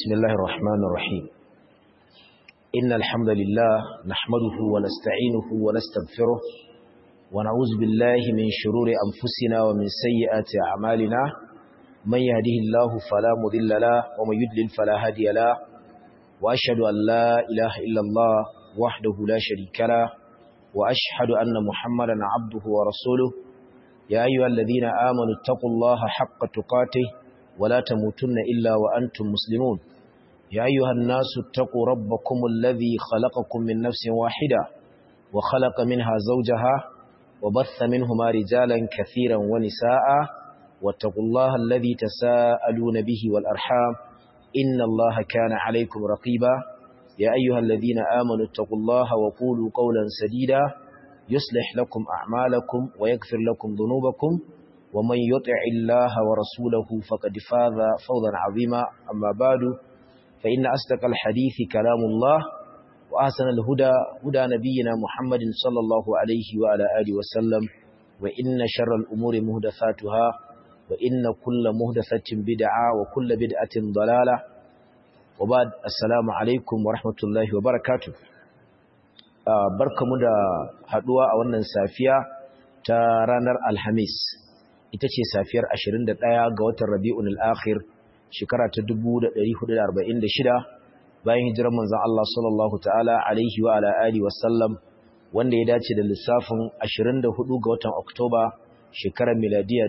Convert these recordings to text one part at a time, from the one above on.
بسم الله الرحمن الرحيم إن الحمد لله نحمده ونستعينه ونستغفره ونعوذ بالله من شرور أنفسنا ومن سيئات أعمالنا من يهده الله فلا مضل له ومن يضلل فلا هادي له وأشهد أن لا إله إلا الله وحده لا شريك له وأشهد أن محمدا عبده ورسوله يا أيها الذين آمنوا اتقوا الله حق تقاته ولا تموتن إلا وأنتم مسلمون يا أيها الناس اتقوا ربكم الذي خلقكم من نفس واحدة وخلق منها زوجها وبث منهما رجالا كثيرا ونساء واتقوا الله الذي تساءلون به والأرحام إن الله كان عليكم رقيبا يا أيها الذين آمنوا اتقوا الله وقولوا قولا سديدا يصلح لكم أعمالكم ويغفر لكم ذنوبكم ومن يطع الله ورسوله فقد فاز فوزا عظيما أما بعد فإن أصدق الحديث كلام الله وأحسن الهدى هدى نبينا محمد صلى الله عليه وعلى آله وسلم وإن شر الأمور مهدثاتها وإن كل مهدثة بدعة وكل بدعة ضلالة وبعد السلام عليكم ورحمة الله وبركاته barkamu da haduwa a wannan safiya ta ranar Alhamis ita ce safiyar 21 ga watan Rabiul Akhir shekara ta 1446 bayan hijirar manzon Allah sallallahu ta'ala alaihi wa ala alihi wa sallam wanda ya dace da lissafin 24 ga watan Oktoba shekarar miladiya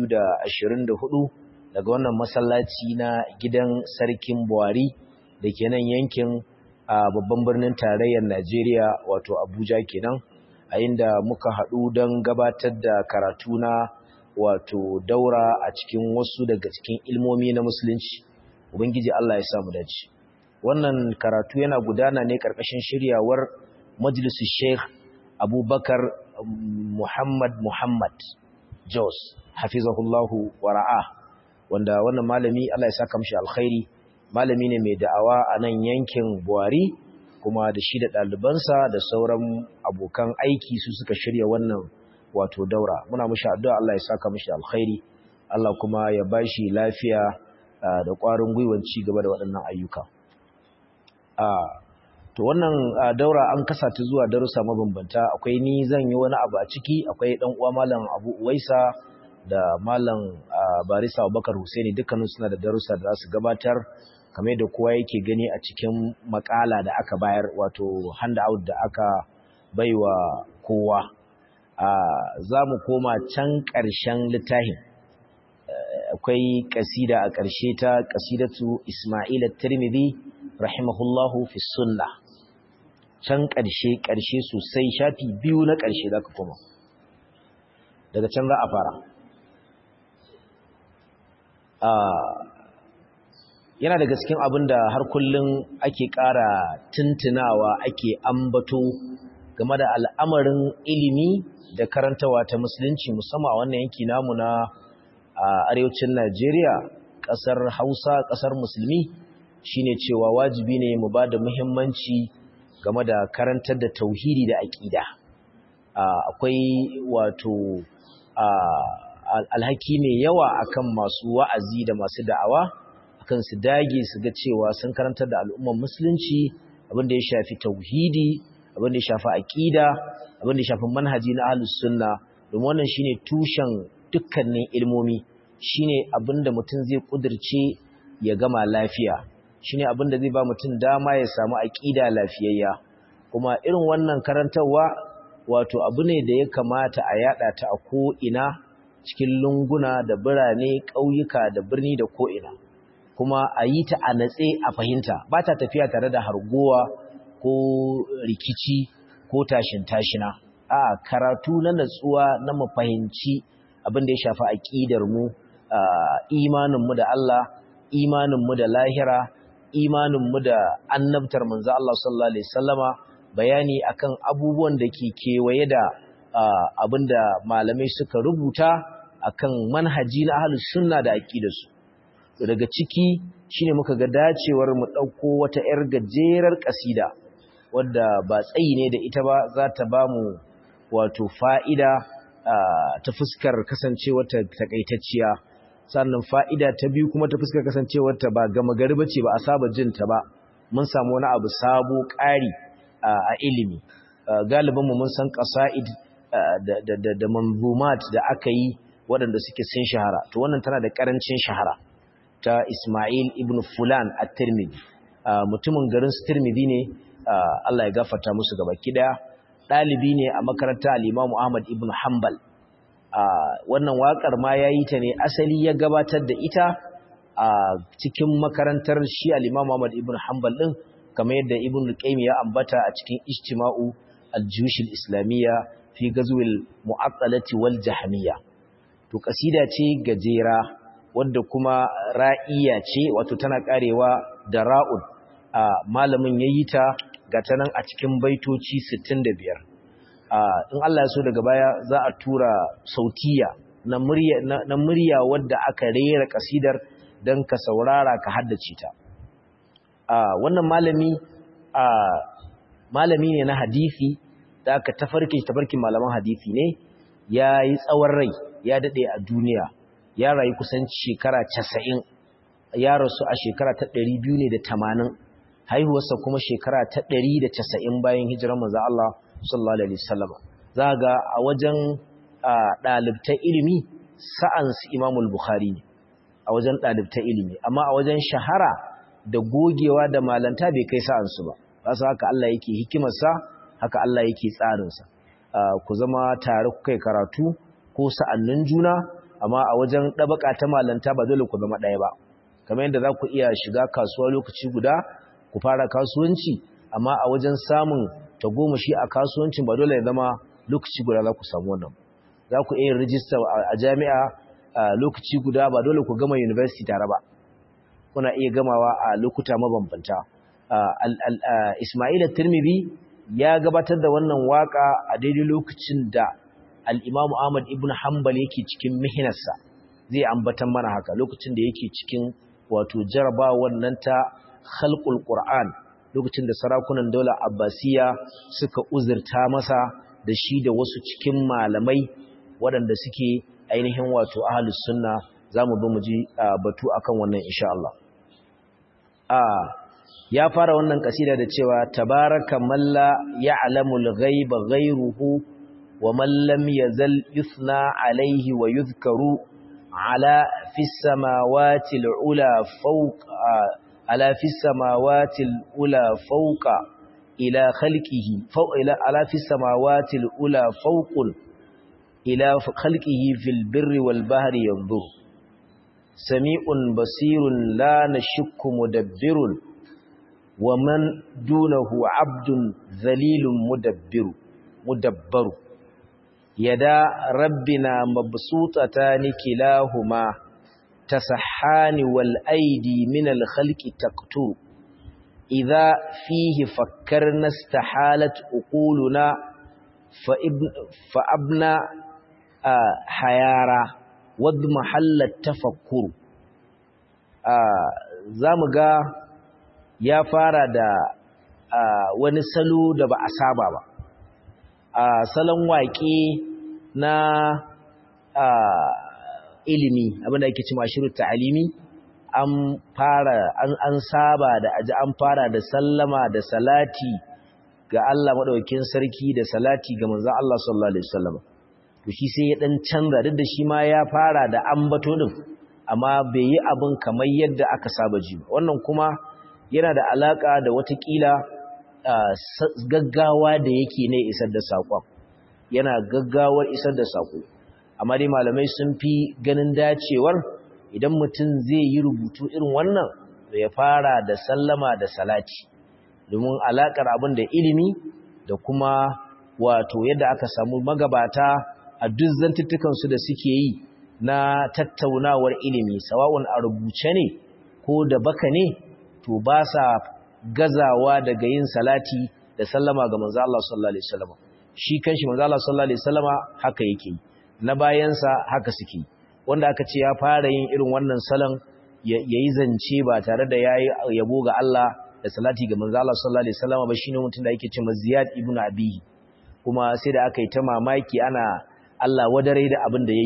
2024 daga wannan masallaci na gidan sarkin Buhari da ke nan yankin a babban birnin tarayyar Najeriya wato Abuja kenan a inda muka haɗu don gabatar da karatu na wato daura a cikin wasu daga cikin ilmomi na musulunci ubangiji Allah ya samu dace wannan karatu yana gudana ne karkashin shiryawar majalisu Sheikh Abubakar Muhammad Muhammad Jos hafizahullahu wara'a wanda wannan malami Allah ya saka mishi alkhairi malami ne mai da'awa a nan yankin Buhari kuma da shi da ɗalibansa da sauran abokan aiki su suka shirya wannan wato daura muna mushi addu'a Allah ya saka mushi alkhairi Allah kuma ya bashi lafiya da ƙwarin gwiwan ci gaba da waɗannan ayyuka to wannan daura an kasa ta zuwa darussa mabambanta akwai ni zan yi wani abu a ciki akwai ɗan uwa malam Abu Uwaisa da malam Barisa Abubakar Husaini dukkanin suna da darussa da za su gabatar kamar da kowa yake gani a cikin makala da aka bayar wato handout da aka baiwa kowa za mu koma can ƙarshen littafin akwai ƙasida a ƙarshe ta ƙasidatu Ismail Tirmidhi rahimahullahu fi sunna can ƙarshe ƙarshe sosai shafi biyu na ƙarshe za ka koma daga can za a fara yana daga cikin abin da har kullum ake ƙara tuntunawa ake ambato game da al'amarin ilimi da karantawa ta musulunci musamman a wannan yanki namu na arewacin Najeriya ƙasar Hausa ƙasar musulmi shine cewa wajibi ne mu ba da muhimmanci game da karantar da tauhidi da aƙida akwai wato alhaki mai yawa akan masu wa'azi da masu da'awa akan su dage su ga cewa sun karantar da al'ummar musulunci abin da ya shafi tauhidi abin da ya shafi aqida abin da ya shafi manhaji na ahlus sunna domin wannan shine tushen dukkanin ilmomi shine abin da mutum zai kudirce ya gama lafiya shine abin da zai ba mutum dama ya samu aqida lafiyayya kuma irin wannan karantarwa wato abu ne da ya kamata a yada ta a ko ina cikin lunguna da birane ƙauyuka da birni da ko ina kuma a yi ta a natse a fahimta ba ta tafiya tare da hargowa ko rikici ko tashin tashina a karatu na natsuwa na mu fahimci abin da ya shafi aqidar mu imanin mu da Allah imanin mu da lahira imanin mu da annabtar manzo Allah sallallahu alaihi wasallama bayani akan abubuwan da ke kewaye da abinda malamai suka rubuta akan manhaji na ahlus sunna da aqidarsu daga ciki shine muka ga dacewar mu dauko wata yar gajerar kasida wadda ba tsayi ne da ita ba za ta bamu wato fa'ida ta fuskar kasancewa ta takaitacciya sannan fa'ida ta biyu kuma ta fuskar kasancewar ta ba gama gari bace ba a saba jin ta ba mun samu wani abu sabo ƙari a ilimi galibin mu mun san qasaid da da da manzumat da aka yi waɗanda suke sun shahara to wannan tana da ƙarancin shahara ta Ismail ibn Fulan at-Tirmidhi mutumin garin Tirmidhi ne Allah ya gafarta musu gaba kida dalibi ne a makarantar al-Imam Ahmad ibn Hanbal wannan wakar ma yayi ta ne asali ya gabatar da ita a cikin makarantar shi al-Imam Ahmad ibn Hanbal din kamar yadda Ibn Qayyim ya ambata a cikin Ijtima'u al-Juyush al-Islamiyya fi Ghazwil Mu'attalati wal Jahmiyya to kasida ce gajera wadda kuma ra'iya ce wato tana karewa da ra'un malamin yayi ta ga tanan a cikin baitoci 65 in Allah ya so daga baya za a tura sautiya na murya na murya wadda aka rera kasidar dan ka saurara ka haddace ta wannan malami malami ne na hadisi da aka tafarki tafarkin malaman hadisi ne yayi tsawon rai ya dade a duniya ya rayu kusan shekara 90 ya rasu a shekara ta 280 haihuwarsa kuma shekara ta 190 bayan hijirar manzo Allah sallallahu alaihi wasallam zaga a wajen dalibtan ilimi sa'an su Imam al-Bukhari ne a wajen dalibtan ilimi amma a wajen shahara da gogewa da malanta bai kai sa'an su ba wasu haka Allah yake hikimarsa haka Allah yake tsarin sa ku zama tare ku kai karatu ko sa'annin juna amma a wajen ɗabaka ta malanta ba dole ku zama ɗaya ba kamar yadda za ku iya shiga kasuwa lokaci guda ku fara kasuwanci amma a wajen samun tagomashi a kasuwancin ba dole ya zama lokaci guda za ku samu wannan za ku iya rijista a jami'a lokaci guda ba dole ku gama university tare ba kuna iya gamawa a lokuta mabambanta Ismail Tirmidhi ya gabatar da wannan waka a daidai lokacin da al-Imam Ahmad ibn Hanbal yake cikin mihinarsa zai ambatan mana haka lokacin da yake cikin wato jaraba wannan ta khalqul Qur'an lokacin da sarakunan daular Abbasiya suka uzurta masa da shi da wasu cikin malamai waɗanda suke ainihin wato ahlus sunna zamu bi mu ji batu akan wannan insha Allah ya fara wannan kasida da cewa tabaraka malla ya'lamul ghaiba ghayruhu wa man lam yazal yuthna alayhi wa yuzkaru ala fis samawati al'ula fawqa ala fis samawati al'ula fawqa ila khalqihi fawqa ila ala fis samawati al'ula fawqun ila khalqihi fil birri wal bahri yanzur sami'un basirun la nashukku mudabbirun ومن دونه عبد ذليل مدبر مدبر يدا ربنا مبسوطتان كلاهما تسحان والأيدي من الخلق تقتر إذا فيه فكرنا استحالت أقولنا فأبنى آه حيارا واضمحل التفكر آه زامقا ya fara da wani salo da ba a saba ba a salon waƙe na ilimi abinda ake ci mashiru ta'alimi an fara an saba da aji an fara da sallama da salati ga Allah madaukakin sarki da salati ga manzon Allah sallallahu alaihi wasallam to shi sai ya dan canza duk da shi ma ya fara da ambato din amma bai yi abin kamar yadda aka saba ji ba wannan kuma yana da alaka da watakila gaggawa da yake ne isar da saƙon yana gaggawar isar da saƙo amma dai malamai sun fi ganin dacewar idan mutum zai yi rubutu irin wannan da ya fara da sallama da salati domin alakar abin da ilimi da kuma wato yadda aka samu magabata a duk zantuttukansu da suke yi na tattaunawar ilimi sawa'un a rubuce ne ko da baka ne to ba sa gazawa daga yin salati da sallama ga manzo Allah sallallahu alaihi wasallam shi kanshi manzo Allah sallallahu alaihi wasallama haka yake na bayansa haka suke wanda aka ce ya fara yin irin wannan salon yayi zance ba tare da yayi yabo ga Allah da salati ga manzo Allah sallallahu alaihi wasallama ba shine mutum da yake cewa Ziyad ibn Abi kuma sai da aka yi ta mamaki ana Allah wadare da abin da yayi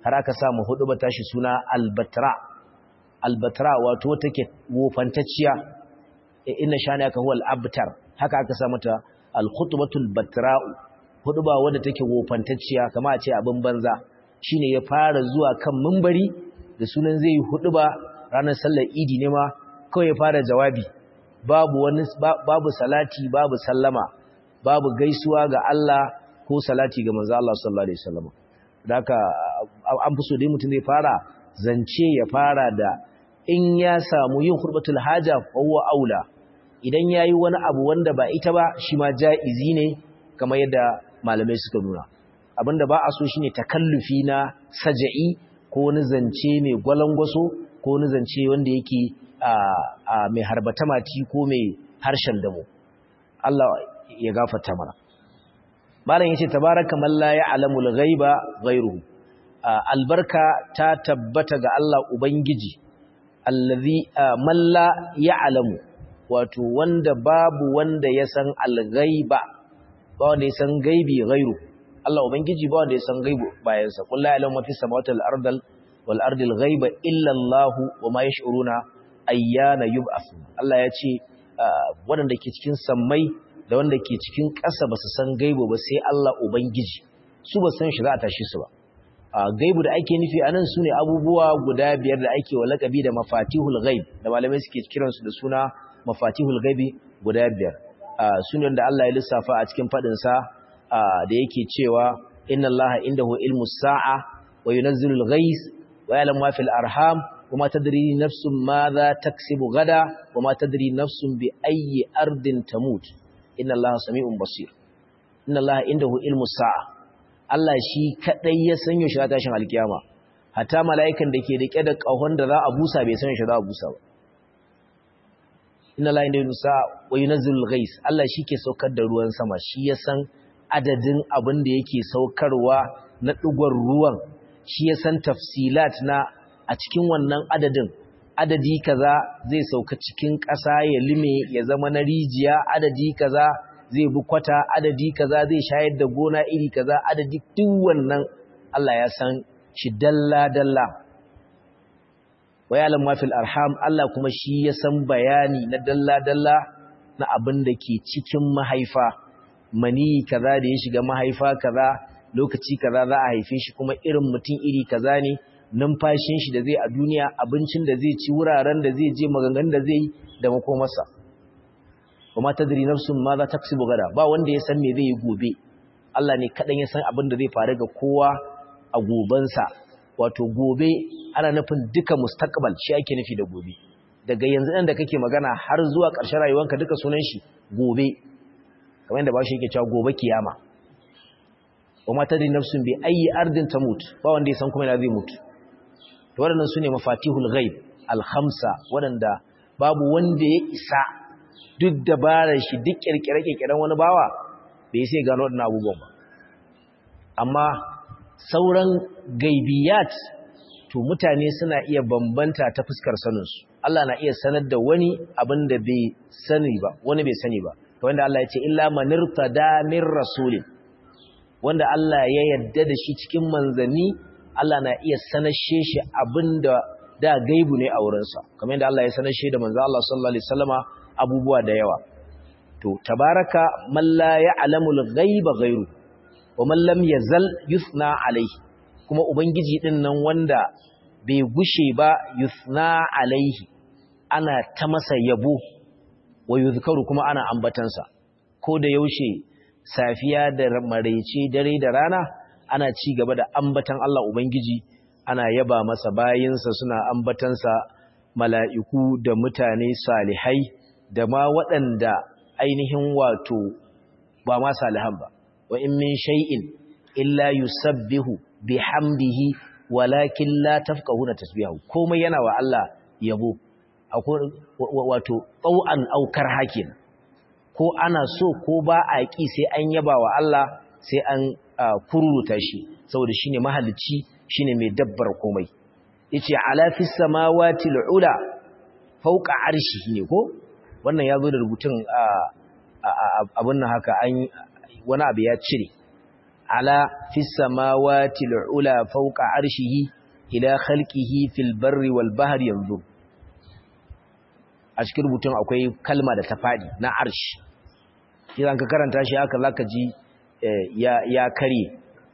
har aka samu hudu ba tashi suna albatra albatra wato take wofantacciya inna shani aka huwa al-abtar haka aka sa mata al-khutbatul batra'u huduba wanda take wofantacciya kama a ce abin banza shine ya fara zuwa kan minbari da sunan zai yi huduba ranar sallar idi ne ma kawai ya fara jawabi babu wani babu salati babu sallama babu gaisuwa ga Allah ko salati ga manzo Allah sallallahu alaihi wasallam haka an fi so dai mutum zai fara zance ya fara da in ya samu yin hurbatul haja huwa aula idan yayi wani abu wanda ba ita ba shi ma jaizi ne kamar yadda malamai suka nuna abinda ba a so shine takallufi na saja'i ko wani zance mai gwalangwaso ko wani zance wanda yake a mai harbata mati ko mai harshen damo Allah ya gafarta mana malam yace tabaraka man la ya'lamul ghaiba ghayruhu albarka ta tabbata ga Allah ubangiji allazi man la ya'lamu wato wanda babu wanda ya san al-ghaiba ba wanda ya san gaibi ghairu Allah ubangiji ba wanda ya san gaibu bayan sa kullu ya'lamu ma fi samawati wal-ardil wal ardil ghaiba illa Allah wa ma yash'uruna ayyana yub'ath Allah ya ce wanda ke cikin sammai da wanda ke cikin ƙasa ba su san gaibu ba sai Allah ubangiji su ba san shi za a tashi su ba gaibu da ake nufi anan su ne abubuwa guda biyar da ake wa lakabi da mafatihul gaib da malamai suke kiransu da suna mafatihul gaibi guda biyar su ne wanda Allah ya lissafa a cikin faɗinsa da yake cewa inna Allah indahu ilmu sa'a wa yunazzilul ghais wa ya'lamu ma fil arham wa ma tadri nafsun madha taksibu gada wa ma tadri nafsun bi ayyi ardin tamut inna Allah sami'un basir inna Allah indahu ilmu sa'a Allah shi kadai ya sanyo shi tashin alkiyama hatta mala'ikan da ke rike da kahon da za a busa bai san shi za a busa ba inna la indahu sa'a wa yunazzilul ghais Allah shi ke saukar da ruwan sama shi ya san adadin abin da yake saukarwa na dugon ruwan shi ya san tafsilat na a cikin wannan adadin adadi kaza zai sauka cikin ƙasa ya lime ya zama na rijiya adadi kaza zai bi kwata adadi kaza zai shayar da gona iri kaza adadi duk wannan Allah ya san shi dalla dalla wa ya'lam ma fil arham Allah kuma shi ya san bayani na dalla dalla na abin da ke cikin mahaifa mani kaza da ya shiga mahaifa kaza lokaci kaza za a haife shi kuma irin mutum iri kaza ne numfashin shi da zai a duniya abincin da zai ci wuraren da zai je maganganun da zai yi da makomarsa kuma tadri nafsun ma za ta kasibu gada ba wanda ya san me zai yi gobe Allah ne kadan ya san abin da zai faru ga kowa a gobensa wato gobe ana nufin duka mustaqbal shi ake nufi da gobe daga yanzu ɗan da kake magana har zuwa ƙarshen rayuwanka duka sunan shi gobe kamar yadda ba shi yake cewa gobe kiyama kuma tadri nafsun bi ayi ardin tamut ba wanda ya san kuma ina zai mutu to waɗannan sune mafatihul ghaib al-khamsa waɗanda babu wanda ya isa duk dabarar shi duk kirkire-kirkiren wani bawa bai sai gano waɗannan abubuwan ba amma sauran gaibiyat to mutane suna iya bambanta ta fuskar saninsu Allah na iya sanar da wani abin da bai sani ba wani bai sani ba wanda Allah ya ce illa manirtada min rasulin wanda Allah ya yadda da shi cikin manzanni Allah na iya sanashe shi abinda da gaibu ne a wurinsa kamar yadda Allah ya sanashe da manzo Allah sallallahu alaihi wasallama abubuwa da yawa to tabaraka man la ya'lamul ghaiba ghairu wa man lam yazal yusna alaihi kuma ubangiji din nan wanda bai gushe ba yusna alaihi ana ta masa yabo wa yuzkaru kuma ana ambatansa ko da yaushe safiya da maraice dare da rana ana ci gaba da ambatan Allah Ubangiji ana yaba masa bayinsa suna ambatansa mala'iku da mutane salihai da ma waɗanda ainihin wato ba ma salihan ba wa in min shay'in illa yusabbihu bihamdihi walakin la tafqahuna tasbihahu komai yana wa Allah yabo wato tsau'an aukar hakin ko ana so ko ba a ƙi sai an yaba wa Allah sai an kururuta shi saboda shine mahalicci shine mai dabbar komai yace ala fis samawati al'ula fawqa arshi ne ko wannan yazo da rubutun abun nan haka an wani abu ya cire ala fis samawati al'ula fawqa arshihi ila khalqihi fil barri wal bahri yanzu a cikin rubutun akwai kalma da ta fadi na arshi idan ka karanta shi haka zaka ji ya ya kare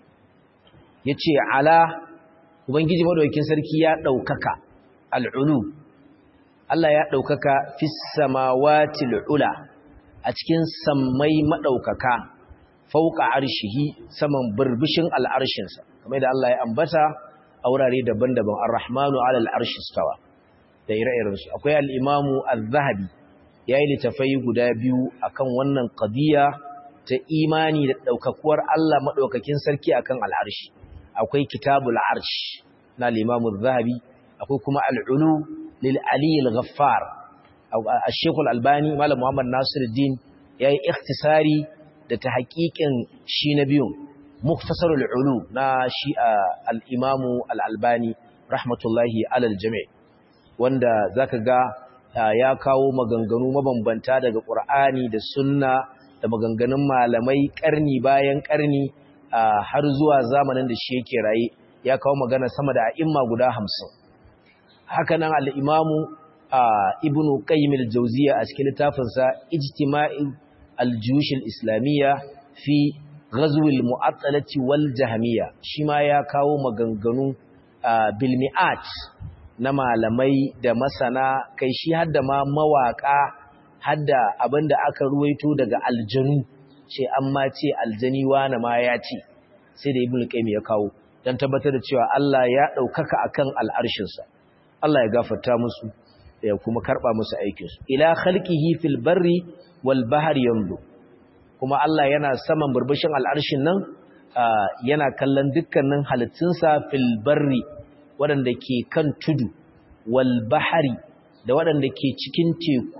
yace ala ubangiji madaukakin sarki ya daukaka al'ulu Allah ya daukaka fis samawati al'ula a cikin sammai madaukaka fauka arshihi saman burbushin al'arshinsa kamar da Allah ya ambata a wurare daban-daban ar-rahmanu ala al-arshi stawa da ire-irensu akwai al-imamu az-zahabi yayi litafai guda biyu akan wannan qadiya ta imani da daukakuwar Allah madaukakin sarki akan al-arshi akwai kitabul arsh na al-imamu az-zahabi akwai kuma al-ulu lil ali al-ghaffar al-shaykh al-albani malam muhammad nasiruddin yayi ikhtisari da ta haƙiƙin shi na biyun muktasarul ulu na shi al-imamu al-albani rahmatullahi alal jami' wanda zaka ga ya kawo maganganu mabambanta daga qur'ani da sunna da maganganun malamai karni bayan karni har zuwa zamanin da shi yake raye ya kawo magana sama da a'imma guda 50 haka nan al-imamu ibnu qayyim al-jawziyya a cikin littafinsa ijtima'i al-juyush al-islamiyya fi ghazw al-mu'attalati wal jahmiyya shi ma ya kawo maganganu bil mi'at na malamai da masana kai shi hadda ma mawaka hadda abinda aka ruwaito daga aljanu ce amma ce aljani wani ma ya ce sai da ibnu qayyim ya kawo dan tabbatar da cewa Allah ya daukaka akan al'arshinsa Allah ya gafarta musu ya kuma karba musu aikinsu ila khalqihi fil barri wal bahri yanzu kuma Allah yana saman burbushin al'arshin nan yana kallon dukkanin halittunsa fil barri waɗanda ke kan tudu wal bahri da waɗanda ke cikin teku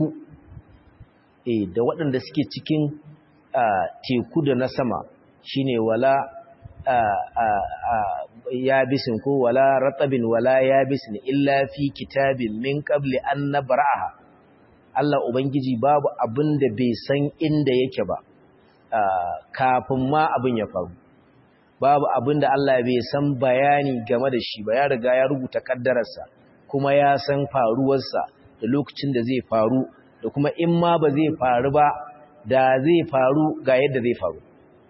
eh da waɗanda suke cikin teku da na sama shine wala yabisin ko wala ratabin wala yabisin illa fi kitabin min qabli an nabraha Allah ubangiji babu abin da bai san inda yake ba kafin ma abin ya faru babu abin da Allah bai san bayani game da shi ba ya riga ya rubuta kaddararsa kuma ya san faruwarsa da lokacin da zai faru da kuma in ma ba zai faru ba da zai faru ga yadda zai faru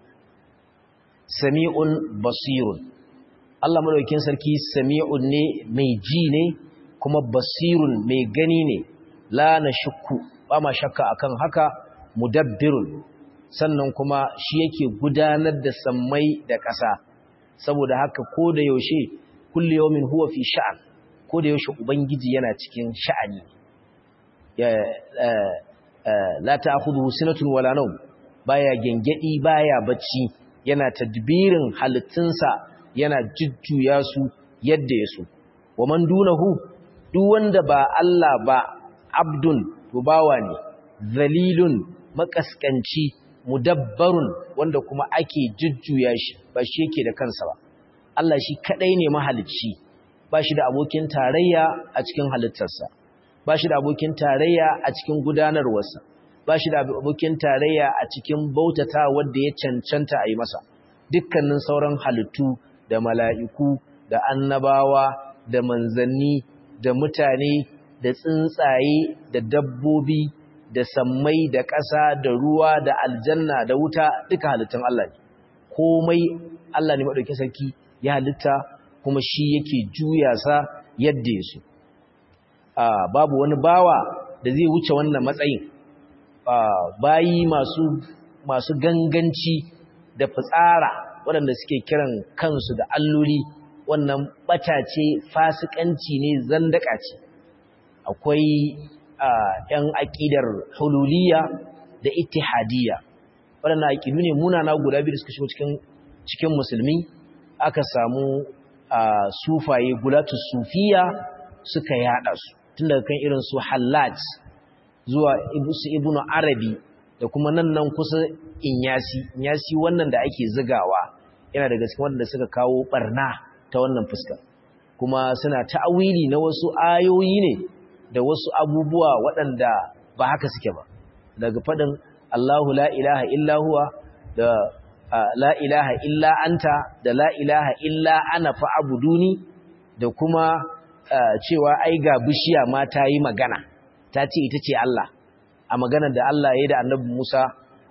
sami'un basirun Allah madaukakin sarki sami'un ne mai ji ne kuma basirun mai gani ne la na shukku ba ma shakka akan haka mudabbirun sannan kuma shi yake gudanar da sammai da ƙasa saboda haka ko da yaushe kullu yawmin huwa fi sha'an ko da yaushe ubangiji yana cikin sha'ani ya la ta'khudhuhu sinatun wala nawm baya gengedi baya bacci yana tadbirin halittunsa yana jujjuya su yadda ya so wa man dunahu duk wanda ba Allah ba abdun to bawa ne zalilun makaskanci mudabbarun wanda kuma ake jujjuya shi ba shi yake da kansa ba Allah shi kadai ne mahalicci ba shi da abokin tarayya a cikin halittarsa ba shi da abokin tarayya a cikin gudanarwarsa ba shi da abokin tarayya a cikin bautata wanda ya cancanta a yi masa dukkanin sauran halittu da mala'iku da annabawa da manzanni da mutane da tsuntsaye da dabbobi da sammai da ƙasa da ruwa da aljanna da wuta duka halittun Allah ne komai Allah ne maɗauki sarki ya halitta kuma shi yake juya sa yadda ya so babu wani bawa da zai wuce wannan matsayin bayi masu masu ganganci da fitsara waɗanda suke kiran kansu da alloli wannan ɓata ce fasikanci ne zandaka ce akwai ‘yan aƙidar hululiya da ittihadiyya waɗanda aƙidu ne munana guda biyu da suka shigo cikin musulmi aka samu sufaye gulatus sufiya suka yada su tun daga kan irin su hallaj zuwa su ibnu arabi da kuma nan nan kusa inyasi inyasi wannan da ake zigawa yana daga cikin wanda suka kawo barna ta wannan fuska kuma suna ta'awili na wasu ayoyi ne da wasu abubuwa waɗanda ba haka suke ba daga faɗin Allahu la ilaha illa huwa da la ilaha illa anta da la ilaha illa ana fa'buduni da kuma cewa ai ga bishiya ma ta yi magana ta ce ita ce Allah a maganar da Allah ya yi da annabi Musa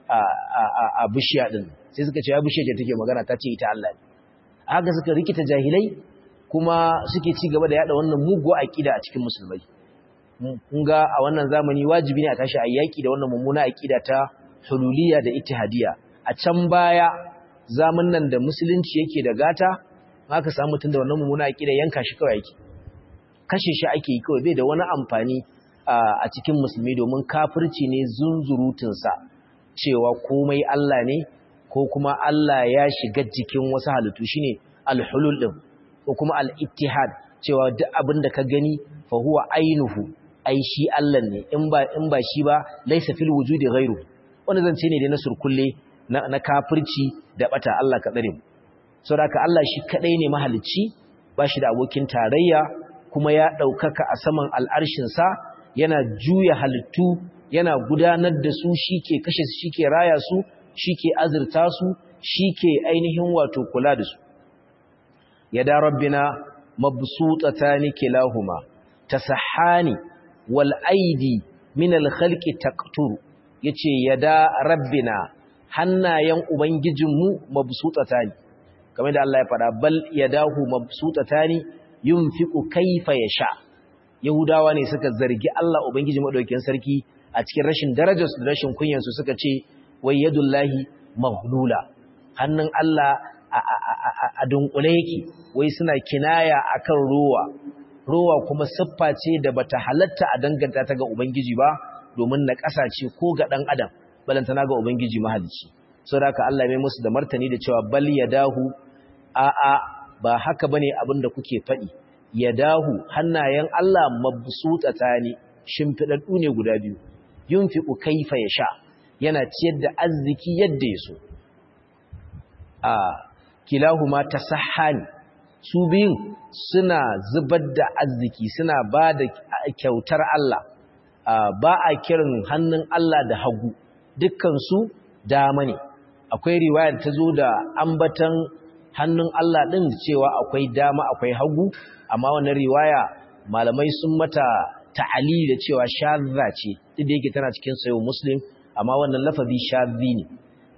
a bishiya din sai suka ce ya bishiya ce take magana ta ce ita Allah ne haka suka rikita jahilai kuma suke ci gaba da yada wannan mugu aqida a cikin musulmai kun ga a wannan zamani wajibi ne a tashi ayyaki da wannan mummuna aqida ta hululiyya da ittihadiyya a can baya zaman nan da musulunci yake da gata aka samu mutum da wannan mummuna aqida yanka shi kawai yake kashe shi ake yi kawai bai da wani amfani a cikin musulmi domin kafirci ne zunzurutun sa cewa komai Allah ne ko kuma Allah ya shiga jikin wasu halittu shine al-hulul din ko kuma al-ittihad cewa duk abin da ka gani fa huwa ainuhu ai shi Allah ne in ba in ba shi ba laysa fil wujudi ghairu wani zance ne da na surkulle na, na kafirci da bata Allah ka tsare mu saboda Allah shi kadai ne mahalicci ba shi da abokin tarayya kuma ya daukaka a saman al'arshin sa yana juya halittu yana gudanar da su shike kashe su shike raya su shike azurta su shike ainihin wato kula da su yada rabbina mabsutatani kilahuma tasahani wal aidi min al khalqi taqtur yace yada rabbina hannayen ubangijinmu mabsutatani kamar da Allah ya fada bal yadahu mabsutatani yunfiqu kayfa yasha yahudawa ne suka zargi Allah ubangiji madaukakin sarki a cikin rashin darajar su da rashin kunyar su suka ce wai yadullahi maghlula hannun Allah a dunkule yake wai suna kinaya akan ruwa ruwa kuma siffa ce da bata halatta a danganta ta ga ubangiji ba domin na ce ko ga dan adam balantana ga ubangiji mahalicci saboda haka Allah mai musu da martani da cewa bal yadahu a a ba haka bane abin da kuke faɗi yadahu hannayen Allah mabsutatani shimfidaddu ne guda biyu yunfiqu kaifa yasha yana ciyar da arziki yadda yaso a kilahuma tasahhani su biyun suna zubar da arziki suna ba da kyautar Allah ba a kiran hannun Allah da hagu dukkansu dama ne akwai riwayar ta zo da ambatan hannun Allah ɗin cewa akwai dama akwai hagu amma wannan riwaya malamai sun mata ta'ali da cewa shadza ce duk da yake tana cikin sayo muslim amma wannan lafazi shadzi ne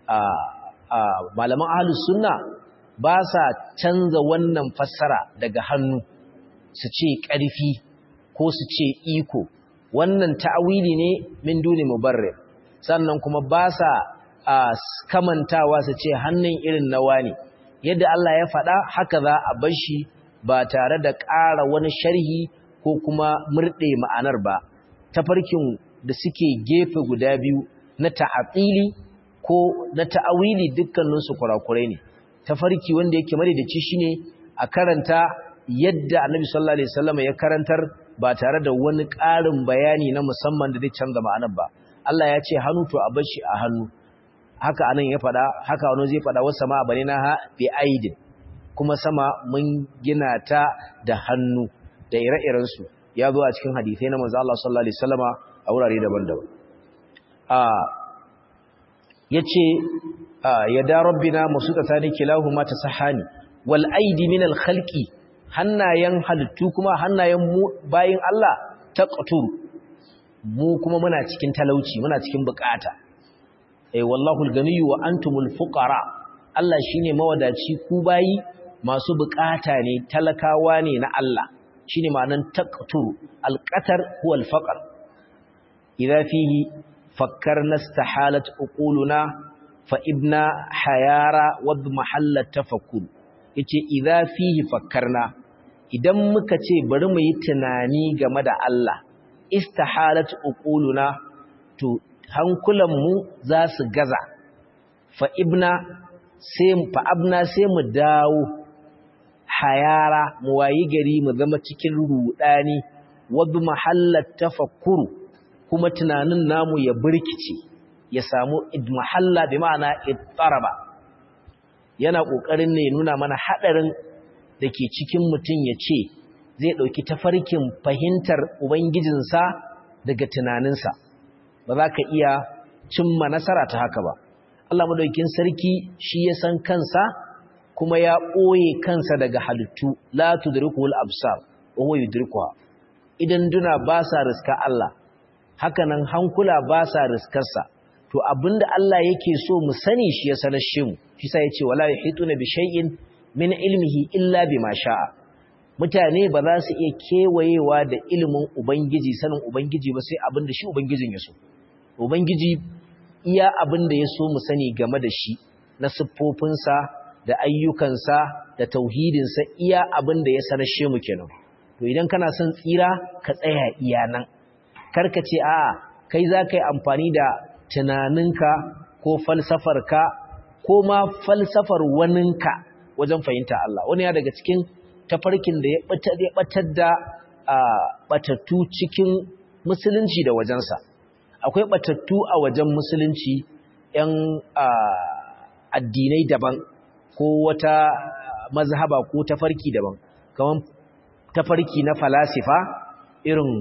malaman ahlus sunna ba sa canza wannan fassara daga hannu su ce ƙarfi ko su ce iko wannan ta'awili ne min duni mubarrir sannan kuma ba sa kamantawa su ce hannun irin nawa ne yadda Allah ya faɗa haka za a bar shi ba tare da ƙara wani sharhi ko kuma murɗe ma'anar ba tafarkin da suke gefe guda biyu na ta'atili ko na ta'awili dukkaninsu kurakurai ne tafarki wanda yake madaidaici shine a karanta yadda Annabi sallallahu alaihi wasallam ya karantar ba tare da wani ƙarin bayani na musamman da zai canza ma'anar ba Allah ya ce hannu to a bashi a hannu haka anan ya faɗa haka wani zai faɗa wasu sama bane na ha bi aidin kuma sama mun gina ta da hannu da ire-iren su ya zo a cikin hadisai na manzo Allah sallallahu alaihi wasallama a wurare daban-daban a yace yada rabbina masutatani kilahuma tasahani wal aidi min al khalqi hannayen halittu kuma hannayen mu bayin Allah taqtur mu kuma muna cikin talauci muna cikin bukata eh wallahu al ganiyyu wa antumul fuqara Allah shine mawadaci ku bayi masu bukata ne talakawa ne na Allah shine ma'anan taqtur al qatar huwa al faqr idza fihi fakkarna istahalat uquluna fa'ibna hayara wadda mahallar tafakkur yace idza fihi fakkarna idan muka ce bari mu yi tunani game da Allah istahalat uquluna to hankulanmu za su gaza fa'ibna sai fa'abna sai mu dawo hayara mu wayi gari mu zama cikin rudani wadda mahallar tafakkuru kuma tunanin namu ya birkice ya samu idmahalla bi ma'ana ittaraba yana kokarin ne nuna mana hadarin dake cikin mutun ya ce zai dauki tafarkin fahimtar ubangijinsa daga tunaninsa ba za ka iya cimma nasara ta haka ba Allah madaukakin sarki shi ya san kansa kuma ya ɓoye kansa daga halittu la tudrikul absar wa huwa yudrikuha idan duna ba sa riska Allah hakanan hankula ba sa riskarsa to abinda Allah yake so mu sani shi ya sanar shi mu shi sa yace wala yahituna bi shay'in min ilmihi illa bima sha'a mutane ba za su iya kewayewa da ilimin ubangiji sanin ubangiji ba sai abinda shi ubangijin ya so ubangiji iya abinda ya so mu sani game da shi na siffofinsa da ayyukansa da tauhidinsa iya abinda ya sanar shi mu kenan to idan kana son tsira ka tsaya iya nan karka ce a kai za ka yi amfani da tunaninka ko falsafarka ko ma falsafar waninka wajen fahimta Allah wani ya daga cikin tafarkin da ya batar da batattu cikin musulunci da wajensa akwai batattu a wajen musulunci ‘yan addinai daban ko wata mazhaba ko tafarki daban kamar tafarki na falasifa irin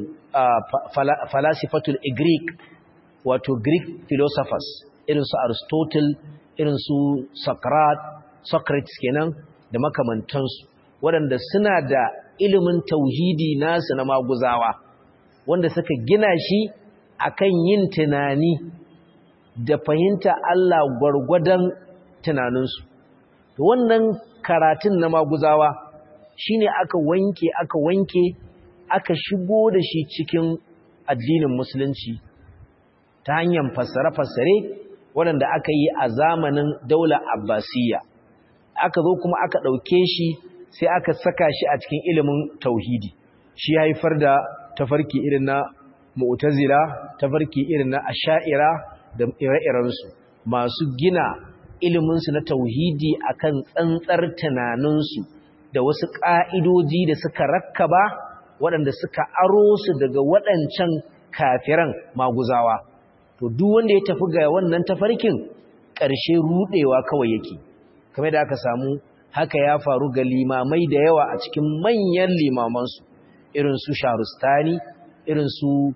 falasifatul Greek wato Greek philosophers irin su Aristotle irin su Socrates kenan da makamantansu waɗanda suna da ilimin tauhidi nasu na maguzawa wanda suka gina shi akan yin tunani da fahimta Allah gwargwadon tunaninsu wannan karatun na maguzawa shine aka wanke aka wanke aka shigo da shi cikin addinin musulunci ta hanyar fassare-fassare waɗanda aka yi a zamanin daular abbasiyya aka zo kuma aka ɗauke shi sai aka saka shi a cikin ilimin tauhidi shi haifar da tafarki irin na mu'tazila tafarki irin na asha'ira da ire-irensu masu gina iliminsu na tauhidi akan tsantsar tunaninsu da wasu ƙa'idoji da suka rakkaba waɗanda suka aro su daga waɗancan kafiran maguzawa to duk wanda ya tafi ga wannan tafarkin ƙarshe ruɗewa kawai yake kamar da aka samu haka ya faru ga limamai da yawa a cikin manyan limamansu irin su sharustani irin su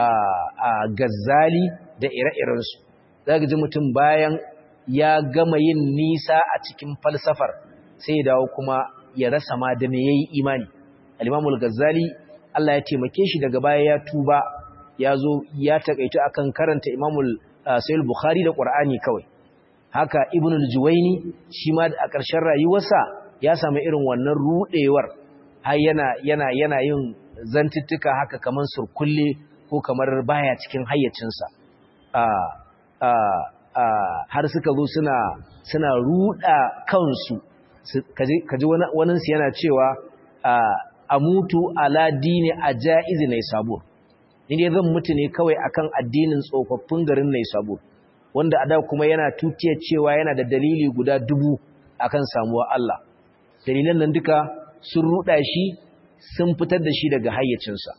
gazzali da ire-irensu za ji mutum bayan ya gama yin nisa a cikin falsafar sai ya dawo kuma ya rasa ma da me yayi imani al-imamul gazzali Allah ya taimake shi daga baya ya tuba ya zo ya takaito akan karanta imamul sayyid bukhari da qur'ani kawai haka ibn al-juwayni shi ma a ƙarshen rayuwarsa ya samu irin wannan rudewar har yana yana yana yin zantuttuka haka kaman surkulle ko kamar baya cikin hayyacinsa a a a har suka zo suna suna ruda kansu kaji kaji wannan su yana cewa amutu ala dini ajaizi nay sabur ni dai zan mutu ne kawai akan addinin tsofaffin garin nay sabur wanda a da kuma yana tutiyar cewa yana da dalili guda dubu akan samuwa Allah dalilan nan duka sun ruda shi sun fitar da shi daga hayyacinsa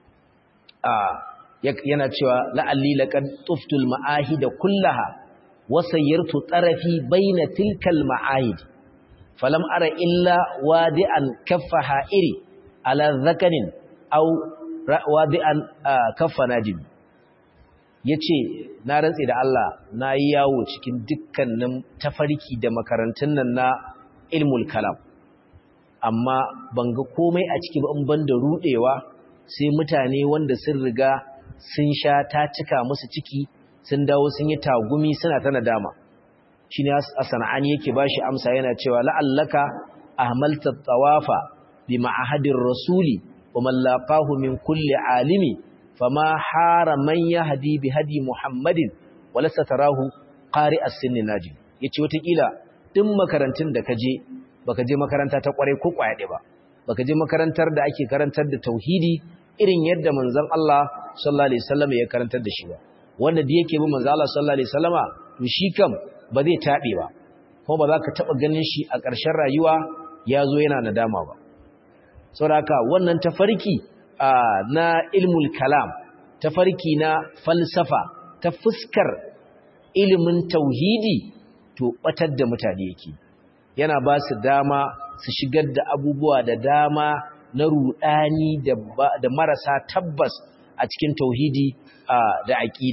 yana cewa la'alli laqad tuftul ma'ahid kullaha wa sayyartu tarafi baina tilkal ma'ahid falam ara illa wadi'an kaffa ha'iri ala zakarin aw wadi'an kaffa najib ya ce na rantse da Allah na yi yawo cikin dukkanin tafarki da makarantun nan na ilmul kalam amma ban ga komai a ciki ba in ban da rudewa sai mutane wanda sun riga sun sha ta cika musu ciki sun dawo sun yi tagumi suna ta nadama shi ne a sana'ani yake ba shi amsa yana cewa la'allaka ahmalta tawafa bi ma'ahadin rasuli wa mallaqahu min kulli alimi fama hara man yahdi bi hadi muhammadin wala satarahu qari as-sinni naji yace watakila din makarantun da kaje baka je makaranta ta kware ko kwaya ba baka je makarantar da ake karantar da tauhidi irin yadda manzon Allah sallallahu alaihi wasallam ya karantar da shi ba wanda da yake bi manzon Allah sallallahu alaihi wasallama to shi kam ba zai tabe ba kuma ba za ka taba ganin shi a ƙarshen rayuwa ya zo yana nadama ba saboda haka wannan tafarki na ilmul kalam tafarki na falsafa ta fuskar ilimin tauhidi to batar da mutane yake yana ba su dama su shigar da abubuwa da dama na rudani da marasa tabbas a cikin tauhidi da aƙida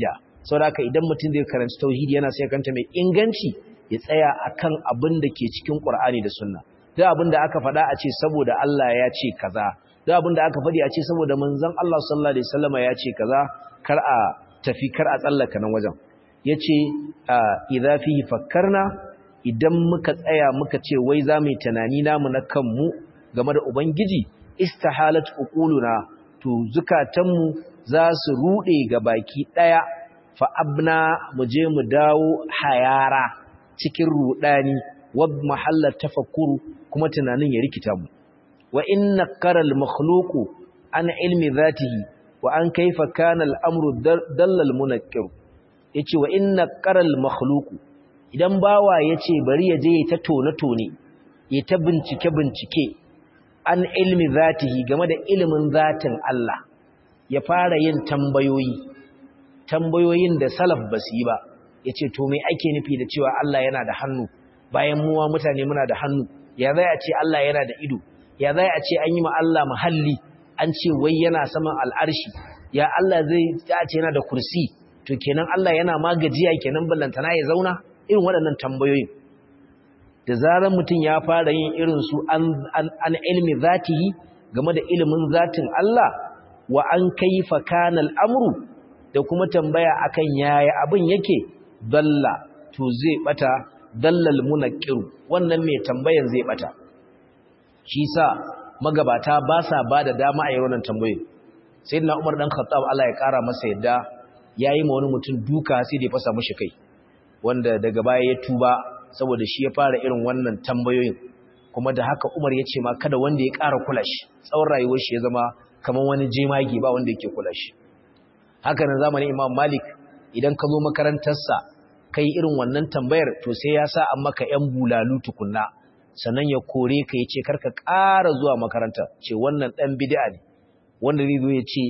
saboda haka idan mutum zai karanci tauhidi yana sai kanta mai inganci ya tsaya akan abin da ke cikin Qur'ani da Sunna duk abin da aka faɗa a ce saboda Allah ya ce kaza duk abin da aka faɗi a ce saboda manzon Allah sallallahu alaihi wasallam ya ce kaza kar a tafi kar a tsallaka nan wajen yace idza fihi fakkarna idan muka tsaya muka ce wai za mu yi tunani namu na kanmu game da ubangiji istihalat uquluna to zukatanmu za su rude ga baki daya fa abna mu je mu dawo hayara cikin rudani wa mahallat tafakkuru kuma tunanin ya rikita mu wa inna qaral makhluqu an ilmi dhatihi wa an kaifa kana al-amru dallal munakkir yace wa inna qaral makhluqu idan bawa yace bari ya je ta tone tone ya ta bincike bincike an ilmi zatihi game da ilimin zatin Allah ya fara yin tambayoyi tambayoyin da salaf basu yi ba yace to me ake nufi da cewa Allah yana da hannu bayan muwa mutane muna da hannu ya zai a ce Allah yana da ido ya zai a ce an yi ma Allah muhalli an ce wai yana saman al'arshi ya Allah zai a ce yana da kursi to kenan Allah yana magajiya kenan ballantana ya zauna irin waɗannan tambayoyin da zarar mutum ya fara yin irin su an ilmi zatihi game da ilimin zatin Allah wa an kaifa kana al'amru da kuma tambaya akan yaya abin yake dalla to zai bata dallal munaqqiru wannan mai tambayan zai bata shi sa magabata ba sa bada dama a yi wannan tambayoyin sayyidina Umar dan Khattab Allah ya kara masa yadda yayi ma wani mutum duka sai da ya fasa mishi kai wanda daga baya ya tuba saboda shi ya fara irin wannan tambayoyin kuma da haka Umar ya ce ma kada wanda ya ƙara kula shi tsawon rayuwar shi ya zama kamar wani jemage ba wanda yake kula shi haka nan zamanin Imam Malik idan ka zo makarantarsa kai irin wannan tambayar to sai ya sa an maka yan bulalu tukunna sannan ya kore ka ya ce karka ƙara zuwa makaranta ce wannan ɗan bid'a ne wanda zai zo ya ce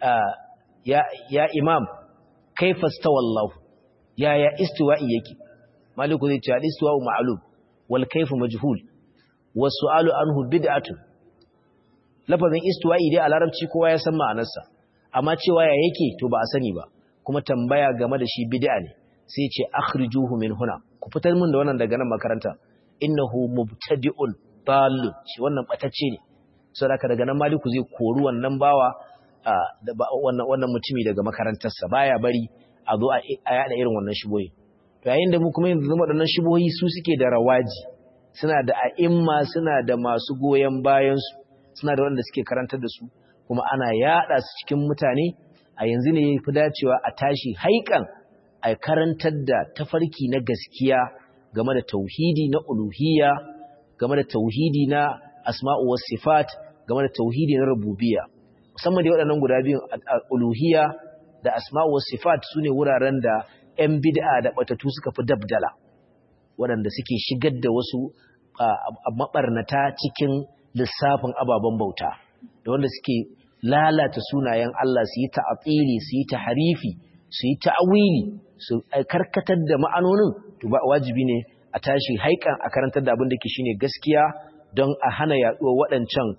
ya ya imam kaifa stawallahu ya ya istiwa'i yake maliku zai ce al-istiwa'u ma'lum wal kayfu majhul was su'alu anhu bid'atun lafazin istiwa'i dai a larabci kowa ya san ma'anarsa amma cewa ya yake to ba a sani ba kuma tambaya game da shi bid'a ne sai ya ce akhrijuhu min huna ku fitar min da wannan daga nan makaranta innahu mubtadi'un dalil shi wannan batacce ne saboda daga nan maliku zai kori wannan bawa wannan wannan mutumi daga makarantarsa baya bari a zo a yada irin wannan shiboyi to yayin da mu kuma yanzu zama waɗannan shibohi su suke da rawaji suna da a'imma suna da masu goyen bayan su suna da wanda suke karantar da su kuma ana yada su cikin mutane a yanzu ne yafi dacewa a tashi haikan a karantar da tafarki na gaskiya game da tauhidi na uluhiyya game da tauhidi na asma'u was sifat game da tauhidi na rububiyya musamman da waɗannan guda biyun uluhiyya da asma'u was sifat sune wuraren da 'yan bid'a da batatu suka fi dabdala waɗanda suke shigar da wasu mabarnata cikin lissafin ababen bauta da wanda suke lalata sunayen Allah su yi ta'atili su yi taharifi su yi ta'awili su karkatar da ma'anonin to ba wajibi ne a tashi haikan a karantar da abin da ke shine gaskiya don a hana yaduwar waɗancan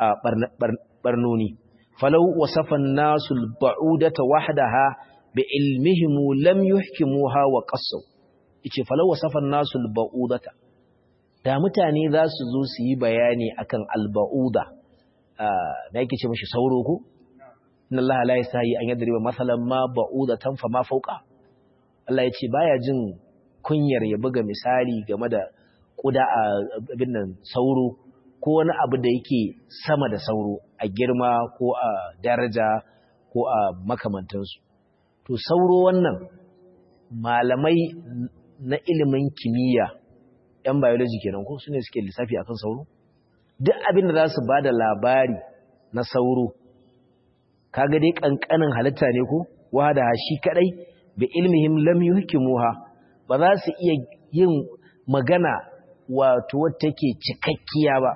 barnoni falau wasafan nasul ba'udata wahdaha bi ilmihim lam yuhkimuha wa qassu yace falau wasafan nasul ba'udata da mutane za su zo su yi bayani akan alba'uda da yake ce mashi sauro ko inna allaha la yasahi an yadriba masalan ma ba'udatan fa ma fawqa Allah ya ce baya jin kunyar ya buga misali game da kuda a abin nan sauro ko wani abu da yake sama da sauro a girma ko a daraja ko a makamantansu to sauro wannan malamai na ilimin kimiyya yan biology kenan ko su ne suke lissafi akan sauro duk abin da za su ba da labari na sauro kaga dai kankanin halitta ne ko wada shi kadai bi ilmihim lam yuhkimuha ba za su iya yin magana wato wacce take cikakkiya ba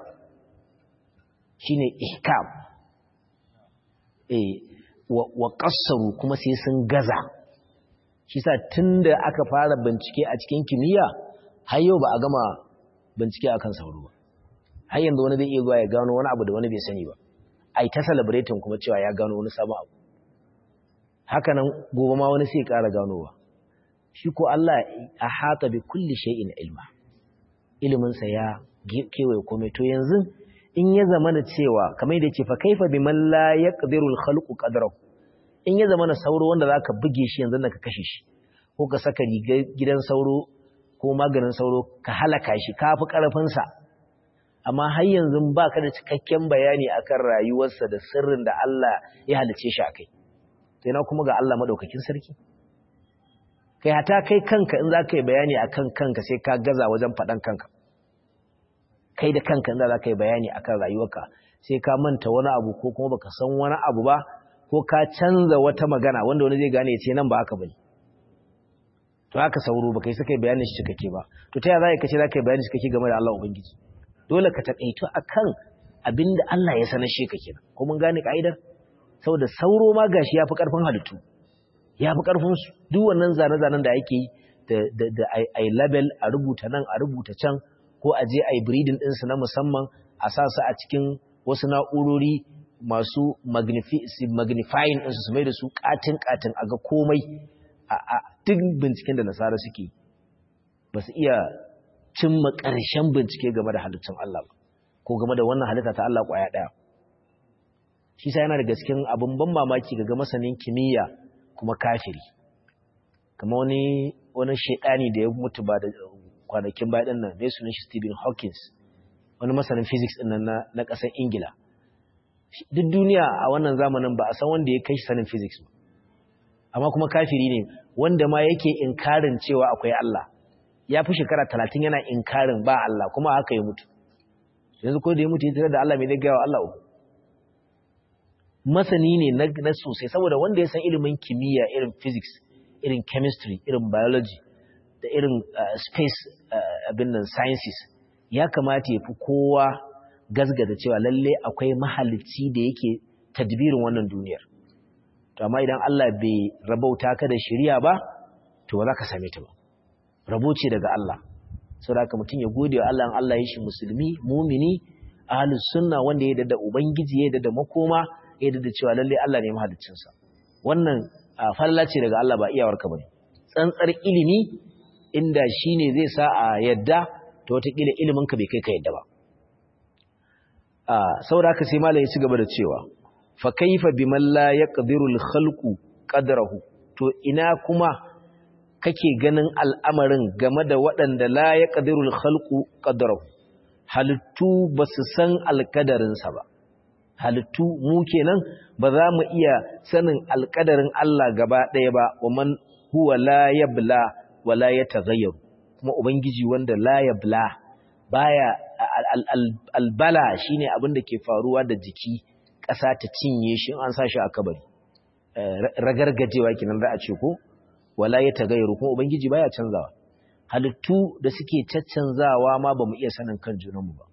shine ihkam eh wa, wa qassaru kuma sai sun gaza shi sa tunda aka fara bincike a cikin kimiyya har yau ba a gama bincike akan sauro ba har yanzu wani zai iya zuwa ya gano wani abu da wani bai sani ba ai ta celebrating kuma cewa ya gano wani sabon abu haka nan gobe ma wani sai ƙara ganowa shi ko Allah a hata bi kulli shay'in ilma iliminsa ya kewaye komai to yanzu in ya zama da cewa kamar da ce fa kaifa biman la yaqdiru al-khalqu qadrahu in ya zama na sauro wanda zaka buge shi yanzu ka kashe shi ko ka saka rigar gidan sauro ko maganin sauro ka halaka shi kafi karfin sa amma har yanzu baka da cikakken bayani akan rayuwarsa da sirrin da Allah ya halice shi akai to ina kuma ga Allah madaukakin sarki kai hata kai kanka in zaka yi bayani akan kanka sai ka gaza wajen faɗan kanka kai da kanka inda za ka yi bayani akan rayuwarka sai ka manta wani abu ko kuma baka san wani abu ba ko ka canza wata magana wanda wani zai gane ya ce nan ba haka bane to haka sauro baka yi saka bayanin shi cikakke ba to ta yaya za ka ce za ka yi bayani cikakke game da Allah ubangiji dole ka takaito akan abinda Allah ya sanar shi ka kenan ko mun gane ka'idar saboda sauro ma gashi yafi karfin halittu yafi karfin su duk wannan zane-zanen da ake yi da da ai label a rubuta nan a rubuta can ko a je a yi breeding ɗinsu na musamman a sa su a cikin wasu na'urori masu magnifying ɗinsu su mai da su ƙatin-ƙatin a ga komai a duk binciken da nasara suke ba su iya cimma ƙarshen bincike game da halittun Allah ba ko game da wannan halitta ta Allah ƙwaya ɗaya shi sa yana daga cikin abin ban mamaki ga masanin kimiyya kuma kafiri kama wani wani shaidani da ya mutu ba da kwanakin baya ɗin nan mai sunan shi Stephen Hawkins wani masanin physics ɗin nan na ƙasar Ingila duk duniya a wannan zamanin ba a san wanda ya kai shi sanin physics ba amma kuma kafiri ne wanda ma yake inkarin cewa akwai Allah ya fi shekara talatin yana inkarin ba Allah kuma haka ya mutu yanzu ko da ya mutu ya tare da Allah mai zai gaya wa Allah masani ne na sosai saboda wanda ya san ilimin kimiyya irin physics irin chemistry irin biology da irin space abin nan sciences ya kamata ya fi kowa gazgata cewa lalle akwai mahalicci da yake tadbirin wannan duniyar to amma idan Allah bai rabauta ka da shari'a ba to ba za ka same ta ba rabo ce daga Allah saboda haka mutum ya gode wa Allah in Allah ya shi musulmi mumini ahlus sunna wanda ya da ubangiji ya da makoma ya da cewa lalle Allah ne mahaliccin sa wannan falala ce daga Allah ba iyawarka bane tsantsar ilimi inda shine zai sa a yadda to wata kila ilimin ka bai kai ka yadda ba saboda haka sai malai ya ci gaba da cewa fa kaifa biman la yaqdiru al-khalqu qadrahu to ina kuma kake ganin al'amarin game da waɗanda la yaqdiru al-khalqu qadrahu halittu basu san alkadarin sa ba halittu mu kenan ba za mu iya sanin alkadarin Allah gaba ɗaya ba wa man huwa la yabla wa la yataghayyaru kuma ubangiji wanda la yabla baya albala shine abin da ke faruwa da jiki ƙasa ta cinye shi an sa shi a kabari ragargajewa kenan za a ce ko wala ya tagayyaru kuma ubangiji baya canzawa halittu da suke caccanzawa ma bamu iya sanin kan junanmu ba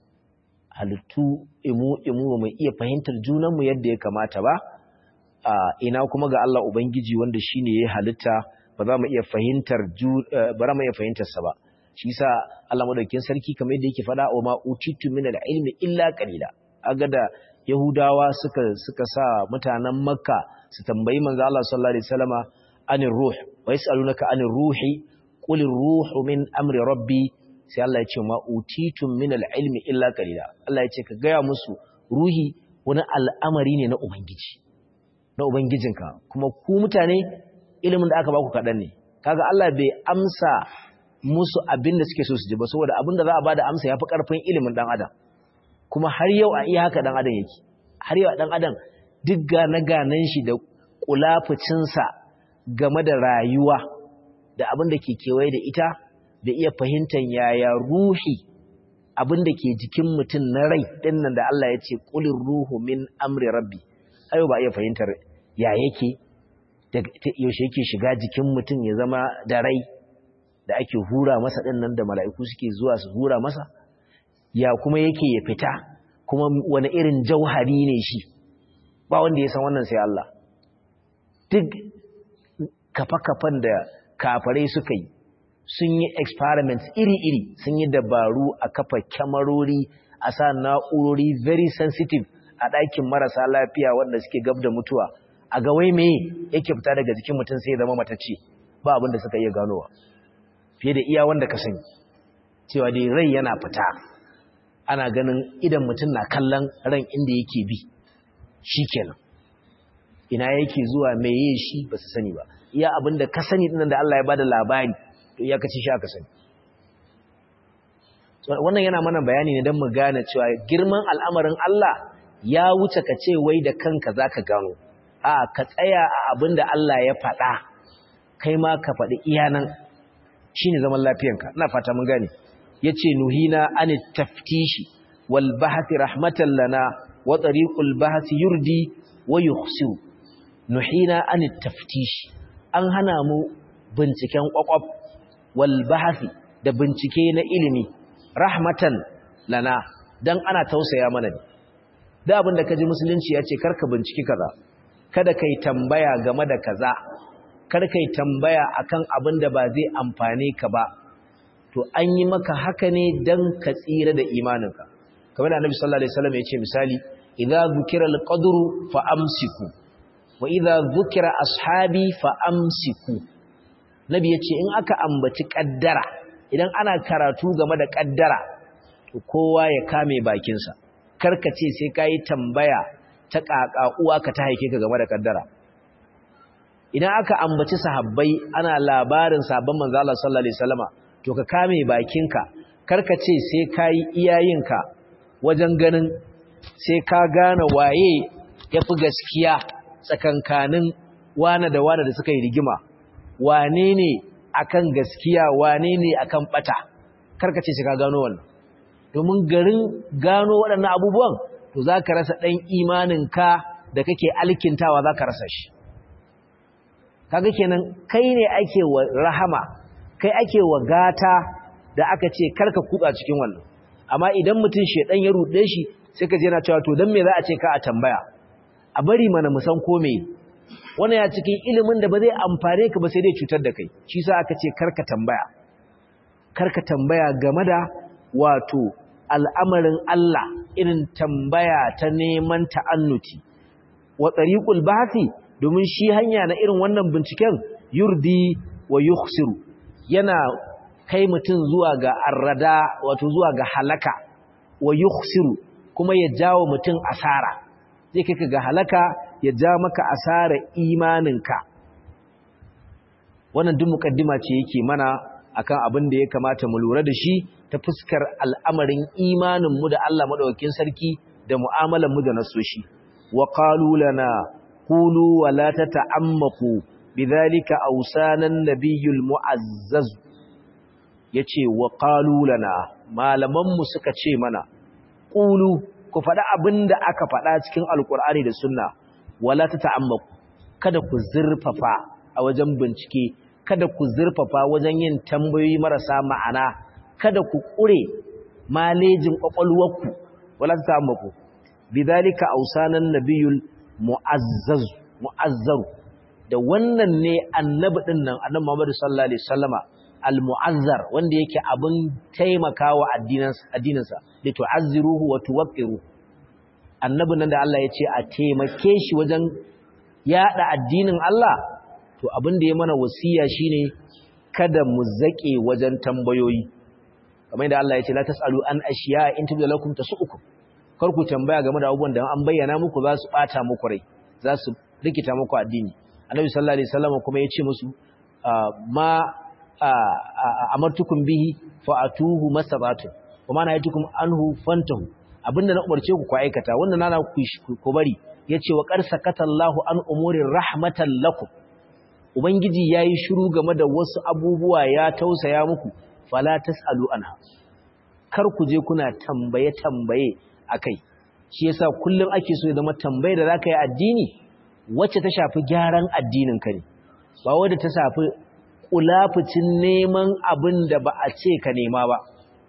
halittu imu imu bamu iya fahimtar junanmu yadda ya kamata ba ina kuma ga Allah ubangiji wanda shine ya halitta ba za mu iya fahimtar ba za mu iya fahimtar sa ba shi yasa Allah madaukakin sarki kamar yadda yake faɗa wa ma utitu min al-ilmi illa qalila aga da yahudawa suka suka sa mutanen makka su tambayi manzo Allah sallallahu alaihi wasallama anir ruh wa yasalunaka anir ruhi qul ruhu min amri rabbi sai Allah ya ce ma utitu min al-ilmi illa qalila Allah ya ce ka gaya musu ruhi wani al'amari ne na ubangiji na ubangijinka kuma ku mutane ilimin da aka baku kaɗan ne kaga Allah bai amsa musu abin da suke so su ji ba saboda abin da za a bada amsa yafi karfin ilimin dan adam kuma har yau a iya haka dan adam yake har yau dan adam duk gane ganen shi da kulafucin sa game da rayuwa da abin da ke kewaye da ita da iya fahimtar yaya ruhi abin da ke jikin mutum na rai din nan da Allah ya ce qulir ruhu min amri rabbi ayo ba iya fahimtar ya yake yaushe yake shiga jikin mutum ya zama da rai da ake hura masa ɗin nan da mala'iku suke zuwa su hura masa, ya kuma yake ya fita, kuma wani irin jauhari ne shi, ba wanda ya san wannan sai Allah. Duk kafa-kafan da kafarai suka yi, sun yi experiments iri-iri, sun yi dabaru a kafa kyamarori, a sa na'urori very sensitive a ɗakin marasa lafiya wanda suke gab da mutuwa, a ga wai me yake fita daga jikin mutum sai ya zama matacce ba abin da suka iya ganowa fiye da iya wanda ka sani cewa dai rai yana fita ana ganin idan mutum na kallon ran inda yake bi shikenan ina yake zuwa meye shi ba su sani ba iya abin da ka sani dinan da Allah ya bada labari to iya kaci shi aka sani wannan yana mana bayani ne don mu gane cewa girman al'amarin Allah ya wuce ka ce wai da kanka za ka gano a ka tsaya a abin da Allah ya faɗa kai ma ka faɗi iyanan shi ne zaman lafiyanka ina fata mun gane ya ce nuhina an taftishi wal bahati rahmatan lana wa tariqul bahati yurdi wa yukhsiru nuhina an taftishi an hana mu binciken kwakwaf wal bahati da bincike na ilimi rahmatan lana dan ana tausaya mana ne da abinda kaji musulunci ya ce karka binciki kaza kada kai tambaya game da kaza kar kai tambaya akan abin da ba zai amfane ka ba to an yi maka haka ne dan ka tsira da imaninka kamar da annabi sallallahu alaihi wasallam ya ce misali idza zukira alqadru fa amsiku wa idza zukira ashabi fa amsiku nabi ya ce in aka ambaci kaddara idan ana karatu game da kaddara to kowa ya kame bakinsa karka ce sai ka yi tambaya ta ƙaƙa ka ta haike ka game da kaddara idan aka ambaci sahabbai ana labarin sabon manzo Allah sallallahu alaihi wasallama to ka kame bakinka karka ce sai ka yi iyayenka wajen ganin sai ka gane waye yafi gaskiya tsakankanin wane da wane da suka yi rigima wane ne akan gaskiya wane ne akan bata karkace shi ka gano wannan domin garin gano waɗannan abubuwan to zaka rasa ɗan imaninka da kake alkintawa zaka rasa shi kaga kenan kai ne ake wa rahama kai ake wa gata da aka ce karka kutsa cikin wannan amma idan mutum shedan ya rude shi sai ka je na cewa to dan me za a ce ka a tambaya a bari mana mu san ko me wannan ya cikin ilimin da ba zai amfane ka ba sai dai cutar da kai shi sa aka ce karka tambaya karka tambaya game da wato al'amarin Allah irin tambaya ta neman ta'annuti wa tariqul bahthi domin shi hanya na irin wannan binciken yurdi wa yukhsiru yana kai mutum zuwa ga arrada wato zuwa ga halaka wa yukhsiru kuma ya jawo mutum asara zai kai ka ga halaka ya ja maka asara imaninka wannan duk mukaddima ce yake mana akan abin da ya kamata mu lura da shi ta fuskar al'amarin imanin mu da Allah madaukakin sarki da mu'amalar mu da nasoshi wa qalu lana qulu wa la tata'ammaku bidhalika awsanan nabiyul mu'azzaz yace wa qalu lana malaman mu suka ce mana qulu ku faɗa abin da aka faɗa cikin alkur'ani da sunna wala ta ta'ammaku kada ku zurfafa a wajen bincike kada ku zurfafa wajen yin tambayoyi marasa ma'ana kada ku ƙure malejin ƙwaƙwalwarku wala ta ta'ammaku bidhalika awsanan nabiyul mu'azzaz mu'azzaru da wannan ne annabi din nan annabi Muhammad sallallahu alaihi wasallama al-mu'azzar wanda yake abin taimakawa addininsa da tu'azziruhu wa tuwaqqiru annabin nan da Allah ya ce a taimake shi wajen yada addinin Allah to abin da ya mana wasiya shine kada mu zake wajen tambayoyi kamar da Allah ya ce la tasalu an ashiya in tubda lakum tasukum kar ku tambaya game da abubuwan da an bayyana muku za su bata muku rai za su rikita muku addini annabi sallallahu alaihi wasallam kuma ya ce musu ma amartukum bihi fa'atuhu masabatu kuma na yatukum anhu fantahu abinda na umarce ku ku aikata wannan nana ku ku bari yace wa qad sakatallahu an umurin rahmatan lakum ubangiji yayi shiru game da wasu abubuwa ya tausaya muku fala tasalu anha kar ku je kuna tambaye tambaye akai shi yasa kullum ake so ya zama tambaye da zaka yi addini wacce ta shafi gyaran addinin ka ne ba wanda ta shafi kulafucin neman abin da ba a ce ka nema ba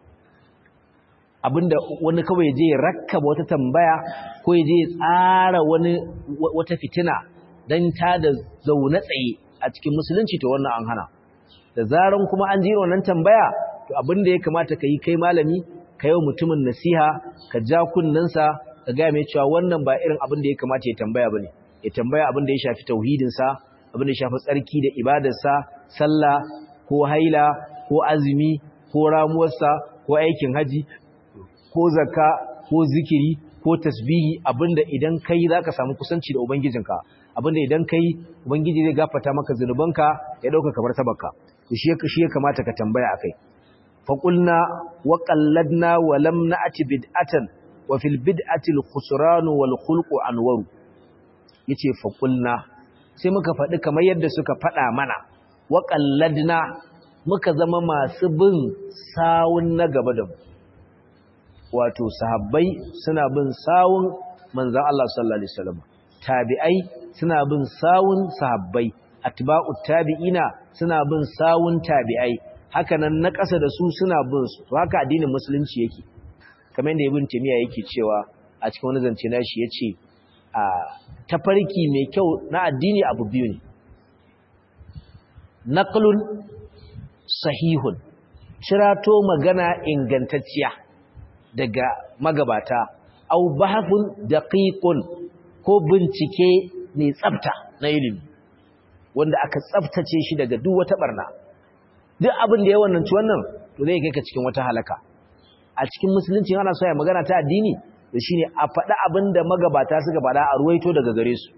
abinda wani kawai je rakkaba wata tambaya ko ya je tsara wani wata fitina don ta da zaune tsaye a cikin musulunci to wannan an hana da zaran kuma an jira wannan tambaya to abinda ya kamata ka yi kai malami ka yi mutumin nasiha ka ja kunnensa ka gaya mai cewa wannan ba irin abin da ya kamata ya tambaya ba ne ya tambaya abin da ya shafi tauhidinsa abin da ya shafi tsarki da ibadarsa sallah ko haila ko azumi ko ramuwarsa ko aikin haji ko zakka ko zikiri ko tasbihi abinda idan kai zaka samu kusanci da ubangijinka abinda idan kai ubangiji zai gafarta maka zunubanka ya dauka kamar tabarka shi shi ya kamata ka tambaya akai fa qulna wa qalladna wa lam na'ti bid'atan wa fil bid'ati al khusran wal khulq anwaru yace fa qulna sai muka faɗi kamar yadda suka faɗa mana wa qalladna muka zama masu bin sawun na gaba da mu wato sahabbai suna bin sawun manzan Allah sallallahu alaihi wasallam tabi'ai suna bin sawun sahabbai atba'ut tabi'ina suna bin sawun tabi'ai hakanan na ƙasa da su suna bin su to haka addinin musulunci yake kamar yadda ibn timiya yake cewa a cikin wani zance nashi yace a tafarki mai kyau na addini abu biyu ne naqlun sahihun cirato magana ingantacciya daga magabata au bahafun daqiqun ko bincike mai tsafta na ilimi wanda aka tsaftace shi daga duk wata barna duk abin da ya wannan ci wannan to zai kai ka cikin wata halaka a cikin musulunci ana so ya magana ta addini to shine a faɗi abin da magabata suka faɗa a ruwaito daga gare su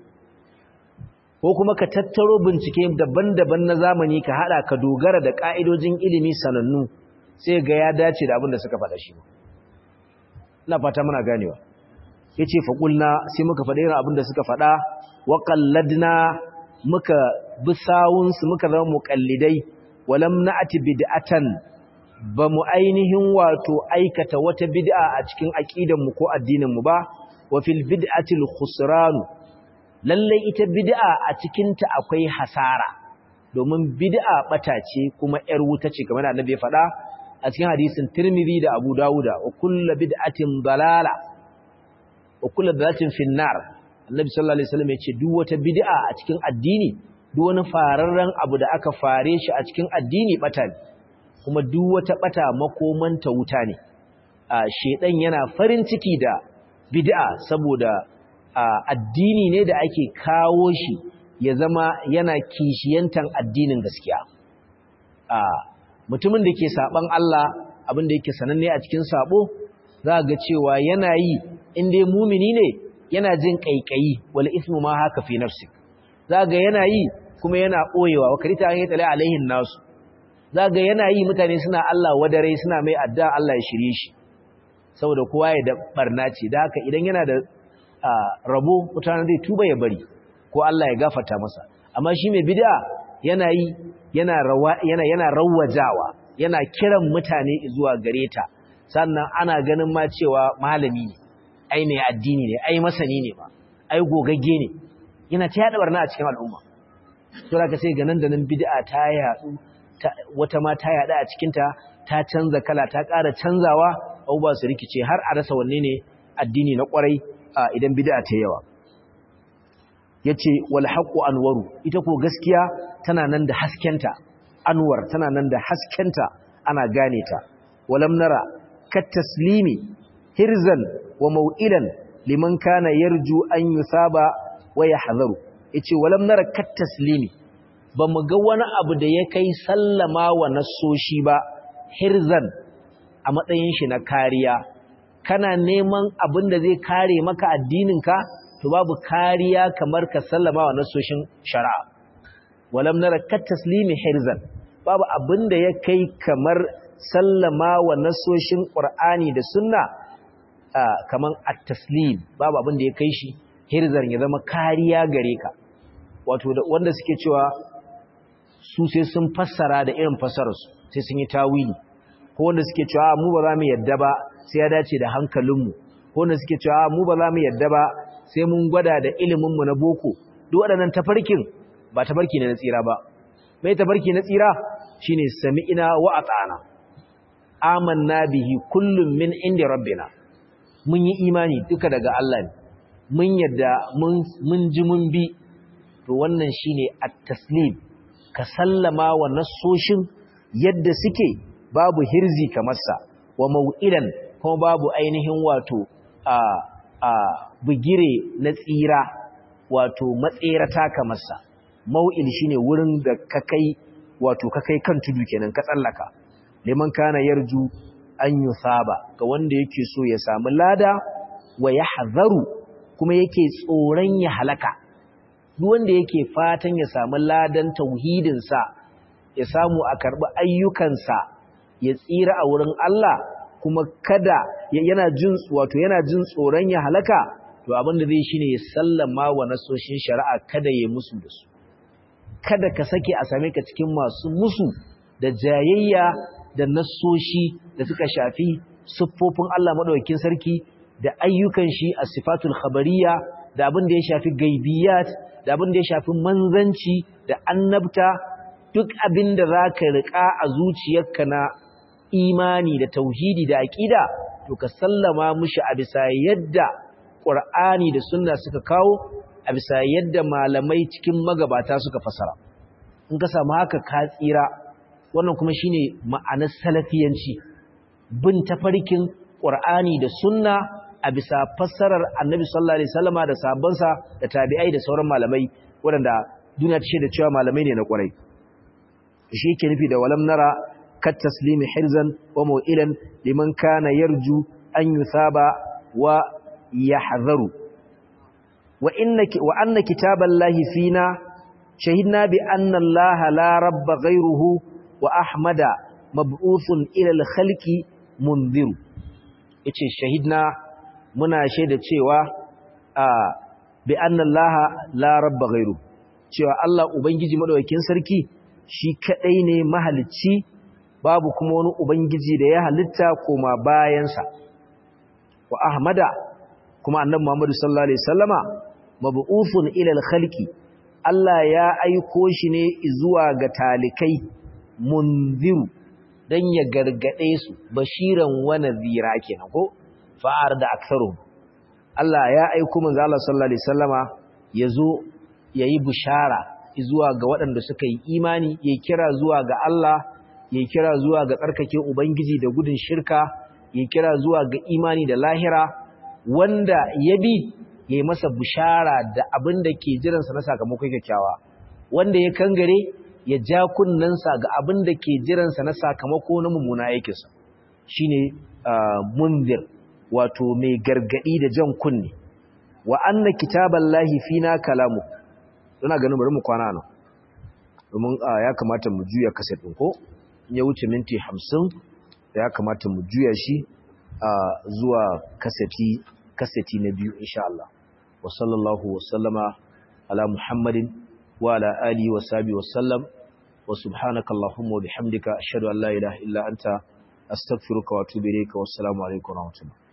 ko kuma ka tattaro bincike daban-daban na zamani ka hada ka dogara da ka'idojin ilimi sanannu sai ga ya dace da abin da suka faɗa shi ina fata muna ganewa yace fa qulna sai muka faɗa irin abin da suka faɗa wa qalladna muka bi sawun su muka zama muqallidai walam na'ti bid'atan ba mu ainihin wato aikata wata bid'a a cikin aqidan mu ko addinin mu ba wa fil bid'ati al khusran lalle ita bid'a a cikin ta akwai hasara domin bid'a bata ce kuma yar wuta ce kamar annabi ya faɗa a cikin hadisin Tirmidhi da Abu Dawuda wa kullu bid'atin dalala wa kullu dalalatin finnar annabi sallallahu alaihi wasallam ya ce duk wata bid'a a cikin addini duk wani fararren abu da aka fare shi a cikin addini bata ne kuma duk wata bata makomanta wuta ne a shedan yana farin ciki da bid'a saboda addini ne da ake kawo shi ya zama yana kishiyantan addinin gaskiya a mutumin da ke saban Allah abin da yake sananne a cikin sabo za ga cewa yana yi inda mumini ne yana jin kaikayi wal ismu ma haka fi nafsik za ga yana yi kuma yana ɓoyewa wa karita an yi tsale alaihin nasu za ga yana yi mutane suna Allah wadare suna mai adda Allah ya shirye shi saboda kowa ya da barna ce da haka idan yana da rabo mutane zai tuba ya bari ko Allah ya gafarta masa amma shi mai bid'a yana yi yana rawa yana yana rawajawa yana kiran mutane zuwa gare ta sannan ana ganin ma cewa malami ne ai mai addini ne ai masani ne ba ai gogagge ne yana ta yada barna a cikin al'umma to zaka sai ga nan da nan bid'a ta yadu wata ma ta yada a cikin ta ta canza kala ta ƙara canzawa abubuwa su rikice har a rasa wanne ne addini na kwarai idan bid'a ta yawa yace wal haqqu anwaru ita ko gaskiya tana nan da haskenta anwar tana nan da haskenta ana gane ta walam nara kat taslimi hirzan wa mau'ilan liman kana yarju an yusaba wa yahzaru yace walam nara kat taslimi bamu ga wani abu da ya kai sallama wa nasoshi ba hirzan a matsayin shi na kariya kana neman abin da zai kare maka addininka to babu kariya kamar ka sallama wa nasoshin shari'a walam nara kat taslimi hirzan babu abin da ya kai kamar sallama wa nasoshin qur'ani da sunna kaman at-taslim babu abin da ya kai shi hirzan ya zama kariya gare ka wato wanda suke cewa su sai sun fassara da irin fassararsu sai sun yi tawili ko wanda suke cewa mu ba za mu yadda ba sai ya dace da hankalinmu ko wanda suke cewa mu ba za mu yadda ba sai mun gwada da iliminmu na boko duk waɗannan tafarkin ba tafarki ne na tsira ba mai tafarki na tsira shine sami'ina wa ata'ana amanna bihi kullum min inda rabbina mun yi imani duka daga Allah ne mun yadda mun ji mun bi to wannan shine at-taslim ka sallama wa nassoshin yadda suke babu hirzi kamar sa wa mau'idan kuma babu ainihin wato a a bugire na tsira wato matserata kamar sa mau'il shine wurin da ka kai wato ka kai kan tudu kenan ka tsallaka liman kana yarju an yusaba ga wanda yake so ya samu lada wa yahzaru kuma yake tsoron ya halaka duk wanda yake fatan ya samu ladan tauhidin sa ya samu a karbi ayyukansa ya tsira a wurin Allah kuma kada yana jin wato yana jin tsoron ya halaka to abin da zai shine ya sallama wa nasoshin shari'a kada ya musu da su kada ka sake a same ka cikin masu musu da jayayya da nasoshi da suka shafi siffofin Allah madaukakin sarki da ayyukan shi a sifatul khabariya da abin da ya shafi gaibiyat da abin da ya shafi manzanci da annabta duk abin da zaka rika a zuciyarka na imani da tauhidi da aqida to ka sallama mushi a bisa yadda Qur'ani da sunna suka kawo a bisa yadda malamai cikin magabata suka fasara in ka samu haka ka tsira wannan kuma shine ma'anar salafiyanci bin tafarkin Qur'ani da sunna a bisa fassarar Annabi sallallahu alaihi wasallama da sahabbansa da tabi'ai da sauran malamai waɗanda duniya ta shaida cewa malamai ne na ƙwarai shi yake nufi da walam nara kat taslimi hirzan wa mu'ilan liman kana yarju an yusaba wa yahzaru wa innaki wa anna kitaballahi fina shahidna bi anna allaha la rabba ghayruhu wa ahmada mab'uthun ila al-khalqi munziru yace shahidna muna shaida cewa a bi anna allaha la rabba ghayruhu cewa Allah ubangiji madaukakin sarki shi kadai ne mahalicci babu kuma wani ubangiji da ya halitta koma bayansa wa ahmada kuma annabi Muhammad sallallahu alaihi wasallama mab'uthun ila al-khalqi Allah ya aiko shi ne zuwa ga talikai munziru dan ya gargade su bashiran wa nadhira kenan ko fa'ar da aktharu Allah ya aiko manzo Allah sallallahu alaihi wasallama yazo yayi bishara zuwa ga waɗanda suka yi imani ya kira zuwa ga Allah ya kira zuwa ga tsarkake ubangiji da gudun shirka ya kira zuwa ga imani da lahira wanda ya bi ya yi masa bishara da abin da ke jiransa na sakamakon kyakkyawa wanda ya kangare ya ja kunnensa ga abin da ke jiransa na sakamako na mummuna aikinsa shi ne munzir wato mai gargadi da jan kunne wa anna kitaban lahi fina kalamu suna ganin bari mu kwana nan domin ya kamata mu juya kaset ɗin ko in ya wuce minti hamsin da ya kamata mu juya shi zuwa kaseti kaseti na biyu insha Allah wa sallallahu wa sallama ala muhammadin wa ala alihi wa sahbihi wa sallam wa subhanaka allahumma wa bihamdika ashhadu an la ilaha illa anta astaghfiruka wa atubu ilayka wa assalamu alaikum wa rahmatullahi